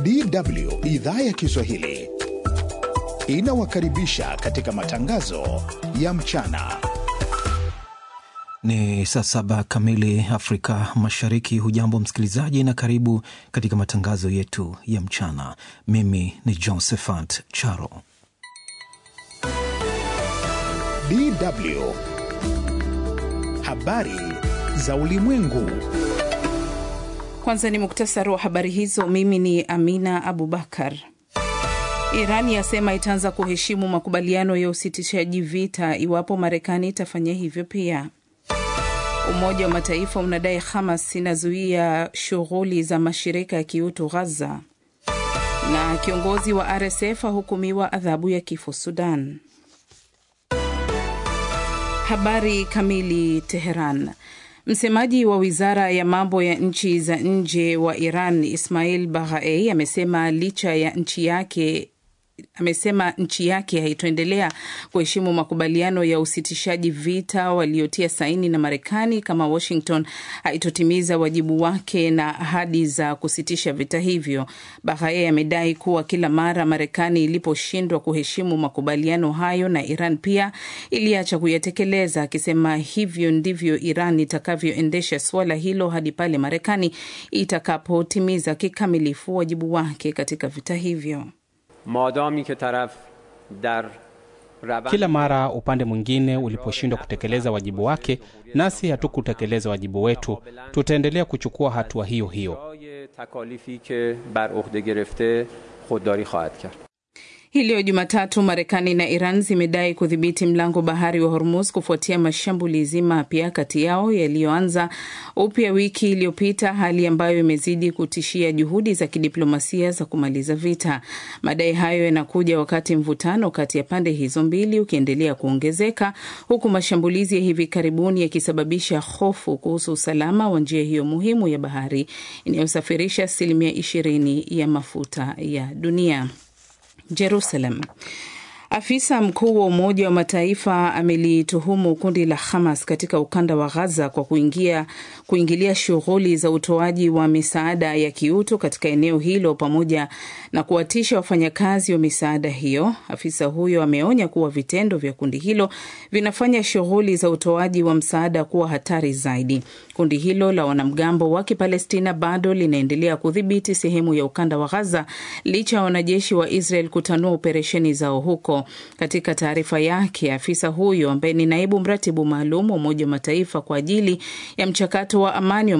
DW idhaa ya Kiswahili inawakaribisha katika matangazo ya mchana. Ni saa saba kamili Afrika Mashariki. Hujambo msikilizaji, na karibu katika matangazo yetu ya mchana. Mimi ni Josephat Charo. DW habari za ulimwengu. Kwanza ni muktasari wa habari hizo. Mimi ni Amina Abubakar. Iran yasema itaanza kuheshimu makubaliano ya usitishaji vita iwapo Marekani itafanya hivyo pia. Umoja wa Mataifa unadai Hamas inazuia shughuli za mashirika ya kiutu Ghaza, na kiongozi wa RSF ahukumiwa adhabu ya kifo Sudan. Habari kamili. Teheran. Msemaji wa wizara ya mambo ya nchi za nje wa Iran Ismail Baghai amesema licha ya nchi yake amesema nchi yake haitoendelea kuheshimu makubaliano ya usitishaji vita waliotia saini na Marekani kama Washington haitotimiza wajibu wake na ahadi za kusitisha vita hivyo. Bahaye amedai kuwa kila mara Marekani iliposhindwa kuheshimu makubaliano hayo na Iran pia iliacha kuyatekeleza, akisema hivyo ndivyo Iran itakavyoendesha suala hilo hadi pale Marekani itakapotimiza kikamilifu wajibu wake katika vita hivyo. Madami ke taraf dar kila mara upande mwingine uliposhindwa kutekeleza wajibu wake, nasi hatukutekeleza wajibu wetu, tutaendelea kuchukua hatua hiyo hiyo. Hii leo Jumatatu, Marekani na Iran zimedai kudhibiti mlango bahari wa Hormuz kufuatia mashambulizi mapya kati yao yaliyoanza upya wiki iliyopita, hali ambayo imezidi kutishia juhudi za kidiplomasia za kumaliza vita. Madai hayo yanakuja wakati mvutano kati ya pande hizo mbili ukiendelea kuongezeka, huku mashambulizi ya hivi karibuni yakisababisha hofu kuhusu usalama wa njia hiyo muhimu ya bahari inayosafirisha asilimia ishirini ya mafuta ya dunia. Jerusalem. Afisa mkuu wa Umoja wa Mataifa amelituhumu kundi la Hamas katika ukanda wa Gaza kwa kuingia, kuingilia shughuli za utoaji wa misaada ya kiutu katika eneo hilo pamoja na kuwatisha wafanyakazi wa misaada hiyo. Afisa huyo ameonya kuwa vitendo vya kundi hilo vinafanya shughuli za utoaji wa msaada kuwa hatari zaidi. Kundi hilo la wanamgambo wa Kipalestina bado linaendelea kudhibiti sehemu ya ukanda wa Gaza licha ya wanajeshi wa Israel kutanua operesheni zao huko. Katika taarifa yake, afisa huyo ambaye ni naibu mratibu maalum wa Umoja wa Mataifa kwa ajili ya mchakato wa amani